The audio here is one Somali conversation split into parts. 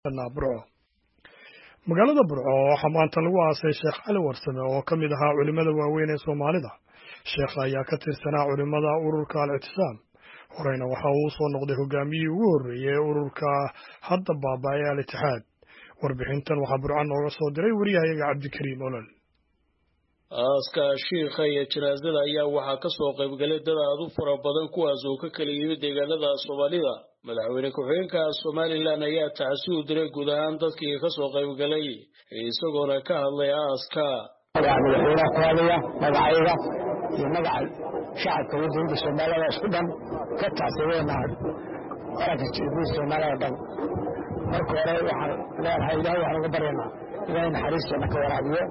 burco magaalada burco waxaa maanta lagu aasay sheekh cali warsame oo ka mid ahaa culimmada waaweyn ee soomaalida sheekha ayaa ka tirsanaa culimmada ururka al-ictisaam horeyna waxa uu soo noqday hogaamiyihii ugu horreeyey ee ururka hadda baaba-ay al-itixaad warbixintan waxaa burco nooga soo diray wariyahayaga cabdikariim olol aaska shiikha iyo janaasada ayaa waxaa ka soo qaybgalay dad aad u fara badan kuwaas oo ka kala yimid deegaanada soomaalida madaxweyne ku-xigeenka somalilan ayaa tacsi u diray guud ahaan dadkii ka soo qaybgalay isagoona ka hadlay aaska magaca madaxweynaha ku hadlaya magacayga iyo magaca shacabka waddanka soomaalida isku dhan ka tacsideena qaranka jirguud soomaalida dhan marka hore waxaan leenahay ilahay waxaan uga baryaynaa ilahay naxariisteena ka waraabiyo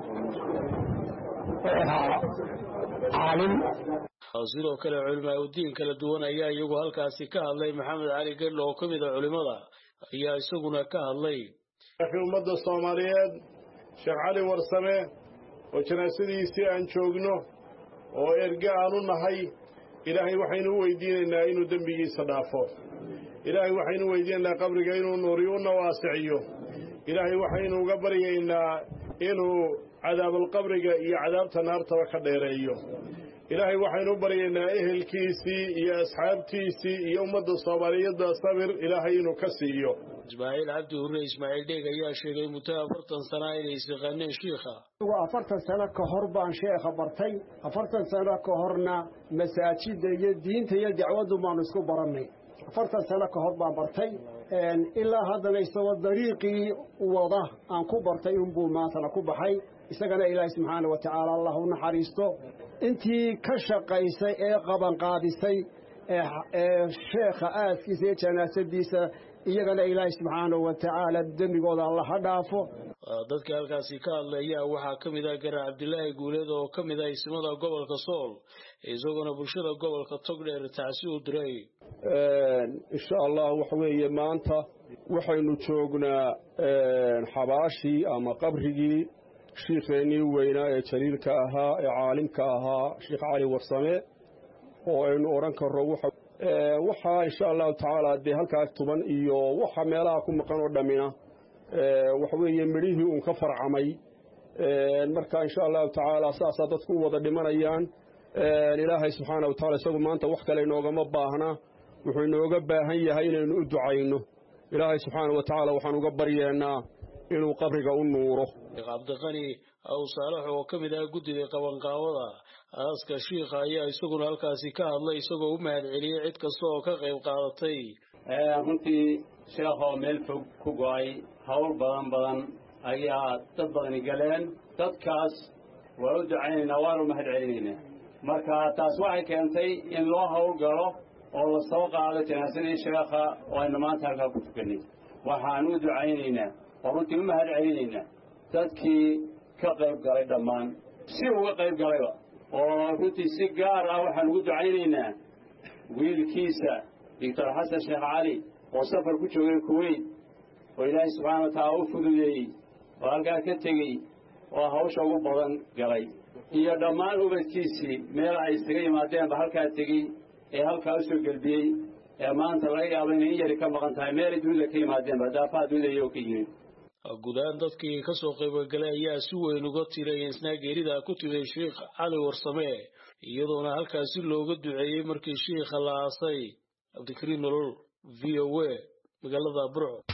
caalim sidoo kale culimaa udiin kala duwan ayaa iyagu halkaasi ka hadlay maxamed cali gedlo oo ka mid a culimada ayaa isaguna ka hadlay ummadda soomaaliyeed sheekh cali warsame oo janaasadiisii aan joogno oo erge aan u nahay ilaahay waxaynu u weydiinaynaa inuu dembigiisa dhaafo ilaahay waxaynu u weydiinaynaa qabriga inuu nuuriyo una waasiciyo ilaahay waxaynu uga baryaynaa inuu cadaabulqabriga iyo cadaabta naartaba ka dheereeyo ilaahay waxaynu u baryaynaa ehelkiisii iyo asxaabtiisii iyo ummadda soomaaliyeedda sabir ilaahay inuu ka siiyo ismaaciil cabdi hurre ismaaciil dheeg ayaa sheegay muddo afartan sanaa inay isaqaaneen shiikha afartan sano ka hor baan sheekha bartay afartan sano ka horna masaajidda iyo diinta iyo dacwaddu baanu isku barannay afartan sano ka hor baan bartay ilaa haddana isagoo dariiqii wada aan ku bartay unbuu maantana ku baxay isagana ilaahay subxaana wa tacaala allah u naxariisto intii ka shaqaysay ee qabanqaadisay ee sheekha aaskiisa iyo janaasadiisa iyagana ilaahay subxaanahu wa tacaala dembigooda alla ha dhaafo dadka halkaasi ka hadlaya waxaa ka mid ah garar cabdilaahi guuleed oo ka mid ah ismada gobolka sool isagoona bulshada gobolka togdheer tacsi u diray insha allah waxa weeye maanta waxaynu joognaa xabaashii ama qabrigii shiikheennii weynaa ee jaliilka ahaa ee caalimka ahaa sheekh cali warsame oo aynu odhan karro waxaa insha allahu tacaala dee halkaas tuban iyo waxa meelaha ku maqan oo dhammina waxa weeye midhihii uun ka farcamay marka insha allahu tacaala saasaa dadku u wada dhimanayaan ilaahay subxaana wa tacala isagu maanta wax kale inoogama baahna wuxuu inooga baahan yahay inaynu u ducayno ilaahay subxaana wa tacaala waxaan uga baryeennaa inuu qabriga u nuuro sheekh cabdiqani aw saalax oo ka mid ah guddiga qabanqaabada aaska shiikha ayaa isaguna halkaasi ka hadlay isagoo u mahad celiyey cid kasta oo ka qayb qaadatay runtii sheekhoo meel fog ku go'ay hawl badan badan ayaa dad badani galeen dadkaas waa u ducaynaynaa waanu mahad celinaynaa marka taas waxay keentay in loo hawl galo oo la soo qaado janaasadii sheekha oo aynu maanta halkaa ku tukannay waxaan u ducaynaynaa oo runtii u mahad celinaynaa dadkii ka qayb galay dhammaan si uga qayb galayba oo runtii si gaar ah waxaan ugu ducaynaynaa wiilkiisa doctor xasan sheekh cali oo safar ku joogay kuweyt oo ilaahay subxaana wa tacaala u fududeeyey oo halkaa ka tegey oo hawsha ugu badan galay iyo dhammaan ubadkiisii meel ay isaga yimaadeenba halkaa tegey ee halkaa u soo gelbiyey ee maanta laga yaabo inay in yari ka maqan tahay meelay dunida ka yimaadeenba daafaha dunida iyagoo ka yimid guud ahaan dadkii ka soo qaybgalay ayaa si weyn uga tiray isnaa geerida ku timid sheikh cali warsame iyadoona halkaasi looga duceeyey markii shiikha la aasay cabdikariim nolol v o a magaalada burco